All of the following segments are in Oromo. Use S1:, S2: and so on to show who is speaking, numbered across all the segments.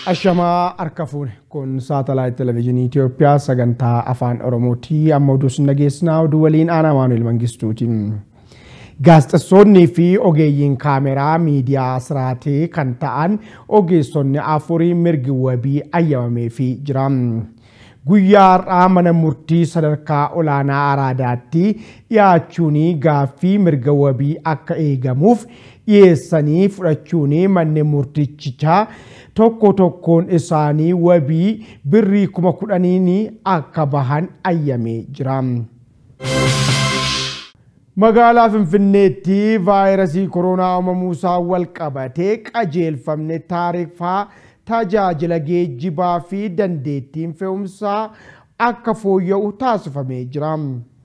S1: Ashamaa harka fuune kun saatalaayit televezyiinii Itoophiyaa sagantaa afaan Oromooti. Amma oduu sin dhageessinaa oduu waliin aanaa Maanuel Mangistuuti. Gaazexeessonnii fi ogeeyyiin kaameraa miidiyaa siraatee kan ta'an ogeessonni afurii mirgi wabii ayyamameefii jira. Guyyaa har'aa mana murtii sadarkaa olaanaa Araadaatti dhiyaachuun gaaffii mirga wabii akka eegamuuf dhiyeessanii fudhachuun manneen murtichichaa tokko tokkoon isaanii wabii birrii kuma kudhaniin akka bahan ayyamee jira. Magaalaa Finfinneetti vaayirasii koronaa uumamuusaa wal qabatee qajeelfamne taarifaa tajaajila geejjibaa fi dandeettiin fe'umsaa akka fooyya'u taasifamee jira.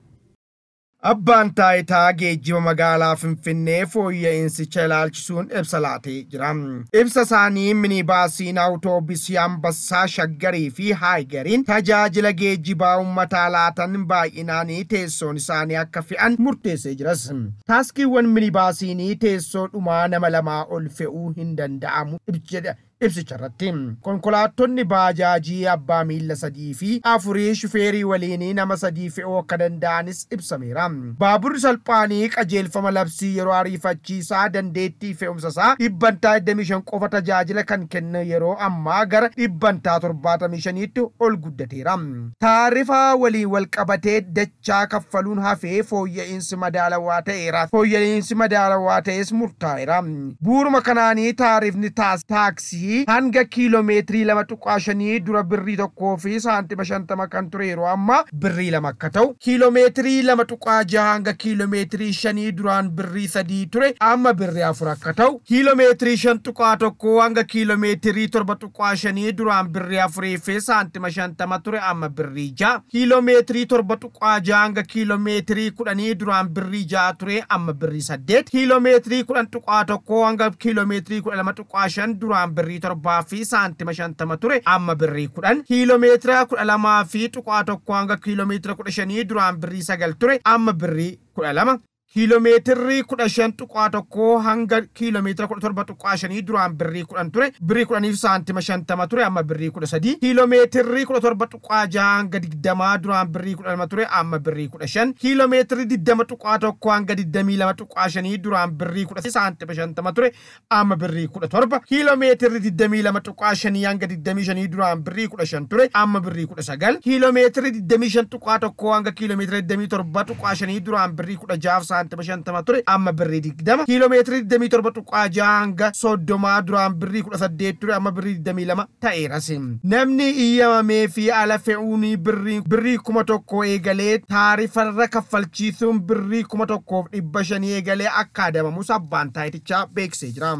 S1: Abbaan taayitaa geejjiba magaalaa Finfinnee fooyya'insicha ilaalchisuun ibsa laatee jira. Ibsa isaanii minibaasiin awutoobisii Ambassaa Shaggarii fi Haayigariin tajaajila geejjibaa uummataa laatan baay'inaanii teessoon isaanii akka fe'an murteessee jiras. Taaskiiwwan minibaasiinii teessoo dhumaa nama lamaa ol fe'uu hin danda'amu jedha. ibsicha irratti konkolaattonni baajaajii abbaa miilla sadii fi afurii shufeerii waliin nama sadii fe'uu akka danda'anis ibsameera. Baaburri salphaanii qajeelfama labsii yeroo ariifachiisaa dandeettii fe'umsa isaa dhibbantaa 25 qofa tajaajila kan kennu yeroo ammaa gara dhibbantaa 75tti ol guddateera. Taarifa waliin wal qabatee dachaa kaffaluun hafee fooyya'insi madaalawaa ta'eera. Fooyya'insi madaalawaa ta'es murtaa'eera. Buuruma kanaanii taarifni taaksii hanga kiiloomeetirii lama tuqaa shanii dura birrii tokkoo fi saantima shantama kan ture yeroo ammaa birrii lama akka ta'u kiiloomeetirii lama tuqaa jaha hanga kiiloomeetirii shanii duraan birrii sadii ture amma birrii afur akka ta'u kiiloomeetirii shan tuqaa tokkoo hanga kiiloomeetirii torba tuqaa shanii duraan birrii afurii fi saantima shantama ture amma birrii jaha kiiloomeetirii torba tuqaa jaha hanga kiiloomeetirii kudhanii duraan birrii jaha ture amma birrii saddeet kiiloomeetirii kudhan tuqaa tokkoo hanga kiiloomeetirii kudha lama tuqaa shan duraan birrii torbaa fi saantima shantama ture amma birrii kudhan kiiloomeetira kudha lamaa fi tuqaa tokko hanga kiiloomeetira kudha shanii duraan birrii sagal ture amma birrii kudha lama kiiloomeetirri kudha shan tuqaa tokko hanga kiiloomeetira kudha torba tuqaa shanii duraan birrii kudhan ture birrii kudhaniif saantima shantama ture amma birrii kudha sadii kiiloomeetirri kudha torba tuqaa jaha hanga digdamaa duraan birrii kudha lama ture amma birrii kudha shan kiiloomeetirri digdama tuqaa tokko hanga digdamii lama tuqaa shanii duraan birrii kudha saantima shantama ture amma birrii kudha torba kiiloomeetirri digdamii lama tuqaa shanii hanga digdamii shanii duraan birrii kudha shan ture amma birrii kudha sagal kiiloomeetirri digdamii shan tuqaa tokko hanga kiiloomeetira digdamii torba tuqaa shanii duraan birrii kudha jaaf saantima shantama ture amma birrii digdama kiiloomeetirii digdamii torba tuqaa jaha hanga soddomaa duraan birrii kudha saddeet ture amma birrii digdamii lama ta'eeras namni iyyamamee fi ala fe'uun birrii kuma tokko eegalee taarifarra kaffalchiisuun birrii kuma tokkoof dhibba shanii eegalee akka adabamus abbaan taayitichaa beeksisee jira.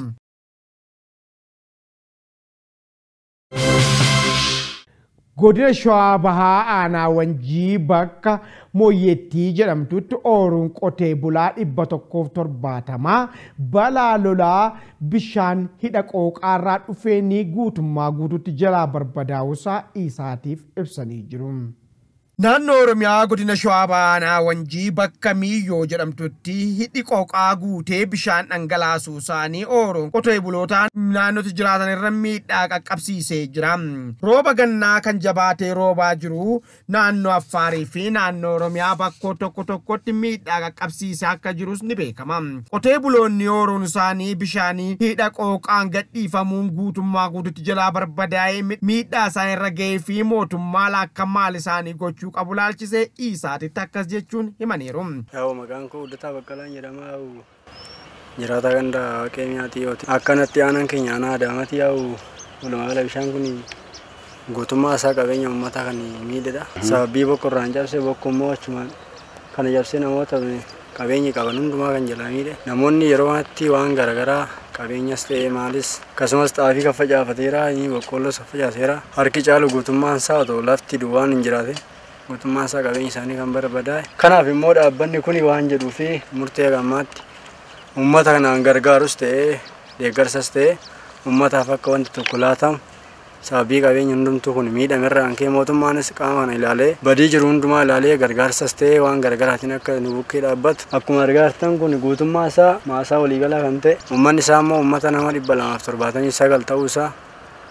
S1: godina shawaa bahaa aanaa wanjii bakka mooyyeettii jedhamtutti ooruun qotee bulaa dhibba tokkoof torbaatamaa balaa lolaa bishaan hidha qooqaarraa dhufeenii guutummaa guututti jalaa barbadaa'uusaa isaatiif ibsanii jiru. Naannoo Oromiyaa godina Shawaa Bahaa aanaa Wanjii bakka Miiyyoo jedhamtutti hidhi qooqaa guutee bishaan dhangalaasuu isaanii ooruun qotee bulootaan naannootti jiraatan irra miidhaa qaqqabsiisee jira. Rooba gannaa kan jabaatee roobaa jiru naannoo Affaarii fi naannoo Oromiyaa bakkoo tokko tokkotti miidhaa qaqqabsiisee akka jirus ni beekama. Qotee buloonni ooruun isaanii bishaanii hidha qooqaan gadhiifamuun guutummaa guututti jalaa barbadaa'ee miidhaa isaan irra ga'ee fi mootummaa akka maal isaanii gochuu qabu laalchisee isaatitti akkas jechuun himaniiru.
S2: Yaa'u maqaan koo Uddataa Baqqalaan jedhama. Jiraataa ganda waaqee miyaatii yooti. Akkanatti aanaan keenya aanaa adaamati yaa'u walumaa bishaan kun guutummaa isaa qabeenya uummataa kan miidhedha. Sababii bokkorraan cabse bokko immoo achumaan kana cabsee namoota qabeenyi qaban hundumaa kan jalaa miidhe. Namoonni yeroo kanatti waan garaagaraa qabeenyas ta'ee maalis akkasumas xaafii kan facaafateera boqqoolloos kan facaaseera harki caalu guutummaan isaa otoo lafti duwwaan hin jiraate guutummaan isaa qabeenya isaanii kan barbadaa'e. Kanaaf immoo dhaabbanni kun waan jedhuu fi murtee gammaatti uummata kanaan gargaarus ta'ee deeggarsas ta'ee uummataaf akka wanti tokko laatamu sababii qabeenya hundumtuu kun miidhamerra kan ka'e mootummaanis qaama kana ilaalee badii jiru hundumaa ilaalee gargaarsas ta'ee waan gargaraatiin akka nu bukkee dhaabbatu akkuma argaartan kun guutummaa isaa maasaa waliigalaa kan ta'e uummanni isaa immoo uummata nama dhibba lamaaf torbaatamii sagal ta'uu isaa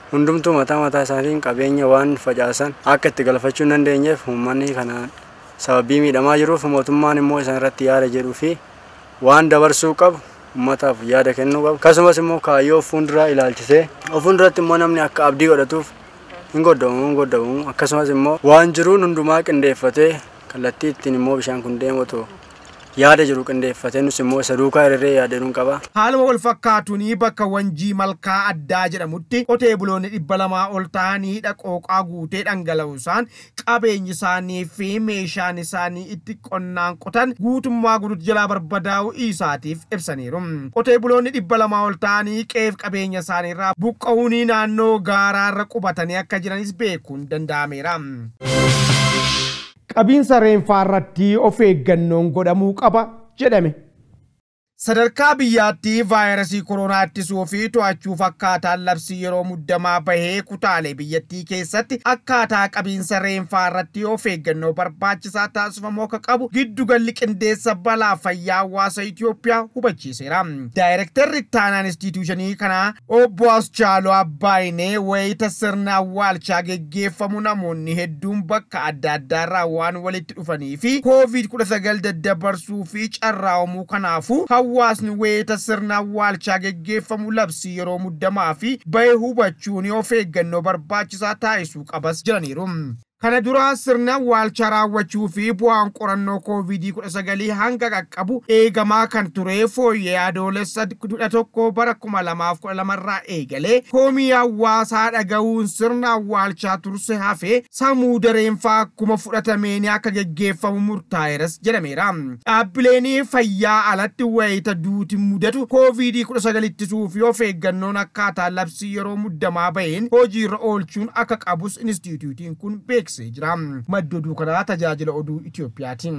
S2: hundumtuu mataa mataa isaatiin qabeenya waan facaasan akka itti galfachuu hin dandeenyeef uummanni kana sababii miidhamaa jiruuf mootummaan immoo isaan irratti yaada jedhuu fi waan dabarsuu qabu uummataaf yaada kennuu qabu akkasumas immoo kaayyoo fuulduraa ilaalchisee fuulduratti immoo namni akka abdii godhatuuf hin goddamu hin goddamu akkasumas immoo waan jiruun hundumaa qindeeffatee kallattii ittiin immoo bishaan kun deematu yaada jiru qindeeffatee nus immoo isa duukaa hiriiree yaadanuun qaba.
S1: Haaluma wal fakkaatuun bakka wanjii malkaa addaa jedhamutti qotee buloonni dhibba lamaa ol ta'anii dhaqooqaa guutee dhangala'uusaan qabeenyi isaanii fi meeshaan isaanii itti qonnaan qotan guutummaa guutuutti jalaa barbadaa'uu isaatiif ibsaniiru. Qotee buloonni dhibba lamaa ol ta'anii qeef qabeenya isaaniirraa buqqa'uun naannoo gaaraarra qubatanii akka jiranis beekuun danda'ameera. qabiinsa reenfaa irratti of eeggannoon godhamuu qaba jedhame. Sadarkaa biyyaatti vaayirasii koronaa ittisuu fi to'achuu fakkaataan labsii yeroo muddamaa bahee kutaalee biyyattii keessatti akkaataa qabiinsa reenfaa irratti of eeggannoo barbaachisaa taasifamuu akka qabu giddugalli qindeessa balaa fayyaa hawaasa Itoophiyaa hubachiiseera. Daayirektarri ittaanaan instituushinii kanaa obbo Aschaaloo Abbaayinee wayita sirna awwaalchaa geggeeffamu namoonni hedduun bakka adda addaarraa waan walitti dhufanii fi COVID-19 daddabarsuu fi carraa'amuu kanaafuu hawaasni wayita sirna awwaalchaa geggeeffamu labsii yeroo muddamaa fi bahee hubachuun of eeggannoo barbaachisaa taasisuu qabas jedhaniiru. Kana dura sirna awwaalchaa raawwachuu fi bu'aan qorannoo COVID-19 hanga qaqqabu eegamaa kan ture fooyyee adoolessa 11 bara 2012 irraa eegalee koomii hawaasaa dhaga'uun sirna awwaalchaa turse hafee sammuu dareenfaa akkuma fudhatameen akka geggeeffamu murtaa'eeras jedhameera. Dhaabbileen fayyaa alatti wayita duuti mudatu COVID-19 ittisuu fi of eeggannoon akkaataa labsii yeroo muddamaa baheen hojiirra oolchuun akka qabus inistituutiin kun beeksisa. beeksisee jira. Madda oduu kanaa tajaajila oduu Itiyoophiyaatiin.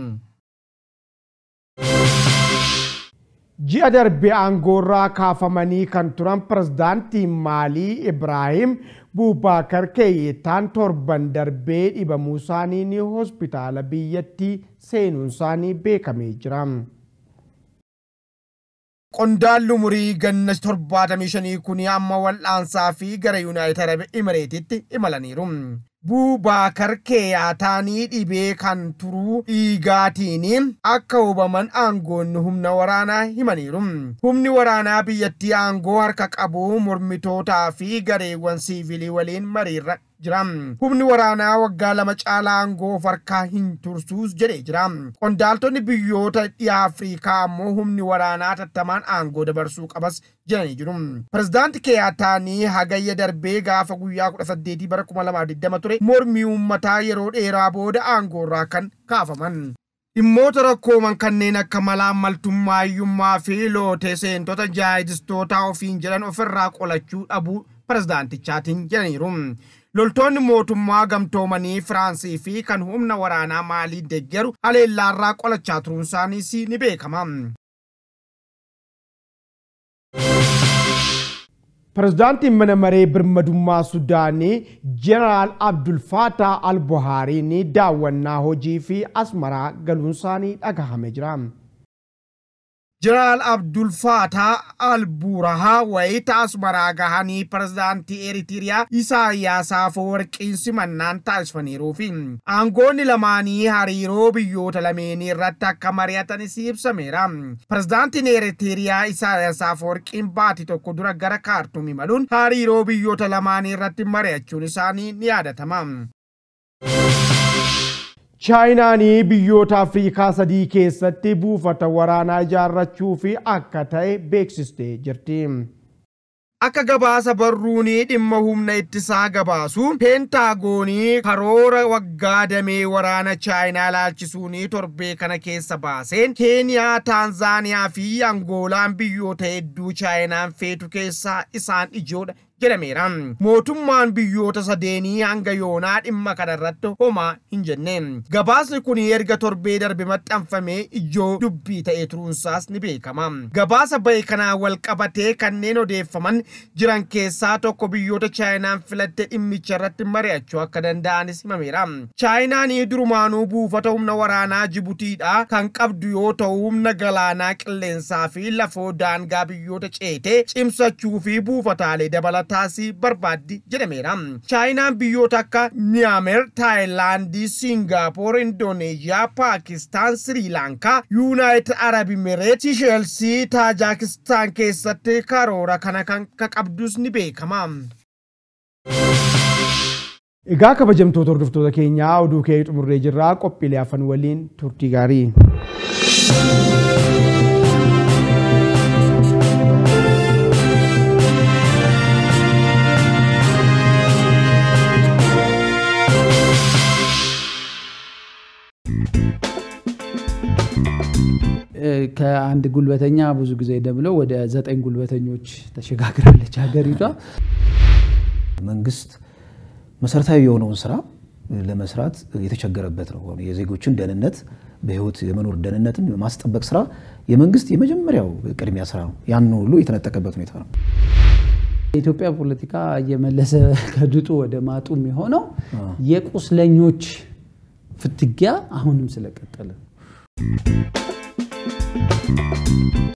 S1: Ji'a darbe aangoorraa kaafamanii kan turan pirezidaantii Maalii Ibraahim Buubaakar Keeyyetaan torban darbee dhibamuu isaanii hospitaala biyyattii seenuun isaanii beekamee jira. Qondaalli umurii ganna 75 kun amma wal'aansaa fi gara Yuunaayitid Arab Imireetitti imalaniiru. Buubaakar Keeyyaataanii dhibee kan turuu dhiigaatiin akka hubaman aangoonni humna waraanaa himaniiru. Humni waraanaa biyyattii aangoo harka qabu mormitootaa fi gareewwan siivilii waliin mariirra jira. Humni waraanaa waggaa lama caalaa aangoo of harkaa hin tursuus jedhee jira. Qondaaltonni biyyoota dhiyaa Afrikaa ammoo humni waraanaa tattamaan aangoo dabarsuu qabas jedhanii jiru. Pirezidaanti Keeyyaataanii hagayya darbee gaafa guyyaa 18 bara 2020 ture mormii uummataa yeroo dheeraa booda aangoorraa kan kaafaman. Dhimmoota rakkooman kanneen akka malaammaltummaayyummaa fi lootee seentota jihadistootaa ofiin jedhan ofirraa qolachuu dhabuu pirezidaantichaatiin jedhaniiru. Loltoonni mootummaa gamtoomanii Firaansii fi kan humna waraanaa maalii deeggaru haleellaarraa qolachaa turuun isaaniis ni beekama. Pirezidaantiin mana maree birmadummaa Sudaanii Jeneraal Abdul Fattah al-Buhaariin daawwannaa hojii fi asmaraa galuun isaanii dhagahame jira. Jeneraal Abdul Fattah al-Burahaa wayita asmaraa gahanii pirezidaantii Eritiriyaa Isaayyaas Afeworqiin simannaan taasifaniiruu fi aangoonni lamaanii hariiroo biyyoota lameenii irratti akka mari'atanis ibsameera. Pirezidaantiin Eritiriyaa Isaayyaas Afeworqiin baatii tokko dura gara kaartuum imaluun hariiroo biyyoota lamaanii irratti mari'achuun isaanii ni yaadatama. chaayinaan biyyoota afriikaa sadii keessatti buufata waraanaa ijaarrachuu fi akka ta'e beeksistee jirti. Akka gabaasa barruun dhimma humna ittisaa gabaasu peentaagoonii karoora waggaa damee waraana chaayinaa ilaalchisuun torbee kana keessa baaseen keeniyaa taanzaaniyaa fi angoolaan biyyoota hedduu chaayinaan feetu keessaa isaan ijoodha jedhameera. Mootummaan biyyoota sadeenii hanga yoonaa dhimma kanarratti homaa hin jenne. Gabaasni kun erga torbee darbe maxxanfamee ijoo dubbii ta'ee turuunsaas ni beekama. Gabaasa bahe kanaan wal qabatee kanneen odeeffaman jiran keessaa tokko biyyoota chaayinaan filatte dhimmicha irratti mari'achuu akka danda'anis himameera. Chaayinaan durumaanuu buufata humna waraanaa Jibutiidha kan qabdu yoo ta'u humna galaanaa qilleensaa fi lafoo daangaa biyyoota ceetee cimsachuu fi buufataalee dabalata taasii barbaaddi jedhameera. Chaayinaan biyyoota akka Miyaamer, Taayilaandii, Siingaappoor, Indooneeziyaa, Paakistaan, Siriilaankaa, Yuunaayitid Arab Imireet, Shisheelsii, Taajaakistaan keessatti karoora kana kan qabdus ni beekama. Egaa kabajamtoota hordoftoota keenyaa oduu kee xumurree jirraa qophiilee hafan waliin turtii gaarii.
S3: ከአንድ ጉልበተኛ ብዙ ጊዜ ደብለው ወደ ዘጠኝ ጉልበተኞች ተሸጋግራለች ሀገሪቷ።
S4: መንግስት መሰረታዊ የሆነውን ስራ ለመስራት የተቸገረበት ነው። የዜጎችን ደህንነት በህይወት የመኖር ደህንነትን የማስጠበቅ ስራ የመንግስት የመጀመሪያው ቅድሚያ ስራ ነው። ያን ሁሉ የተነጠቀበት ሁኔታ ነው።
S3: የኢትዮጵያ ፖለቲካ እየመለሰ ከድጡ ወደ ማጡ የሚሆነው የቁስለኞች ፍትጊያ አሁንም ስለቀጠለ